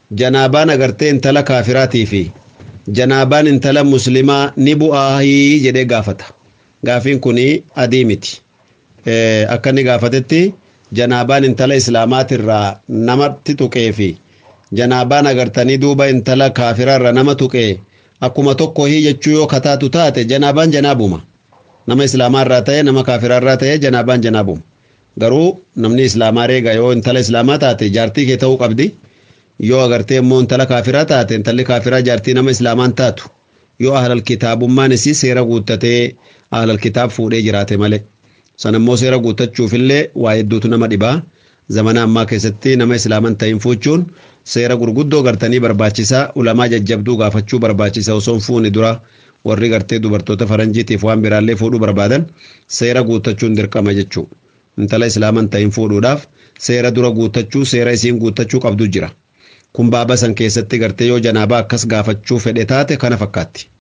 janaabaan agartee intala kaafiraatii fi janaabaan intala muslimaa ni bu'aahii jedhee gaafata gaafiin kun adii miti akka inni gaafatetti janaabaan intala islaamaatirraa namatti tuqee fi janaabaan agartanii duuba intala kaafiraarra nama tuqee akkuma tokko hii jechuu yoo kataatu taate janaabaan janaabuma nama islaamaarraa ta'e nama kaafiraarraa ta'e janaabaan janaabuma garuu namni islaamaa reega yoo intala islaamaa taate jaartii kee ta'uu qabdi yoo agartee immoo intala kaafiraa taate intalli kaafiraa jaartii nama islaamaan taatu yoo ahlal kitaabummaan isii seera guuttatee ahlal kitaab fuudhee jiraate malee san immoo seera guuttachuufillee waa hedduutu nama dhibaa zamana ammaa keessatti nama islaaman ta'in fuuchuun seera gurguddoo gartanii barbaachisaa ulamaa jajjabduu gaafachuu barbaachisa osoo hin fuune dura warri gartee dubartoota faranjiitiif waan biraallee fuudhuu barbaadan seera guuttachuun dirqama jechuu intala islaaman ta'in fuudhuudhaaf seera dura guuttachuu seera isiin guuttachuu qabdu jira kun baaba san keessatti gartee yoo janaabaa akkas gaafachuu fedhe taate kana fakkaatti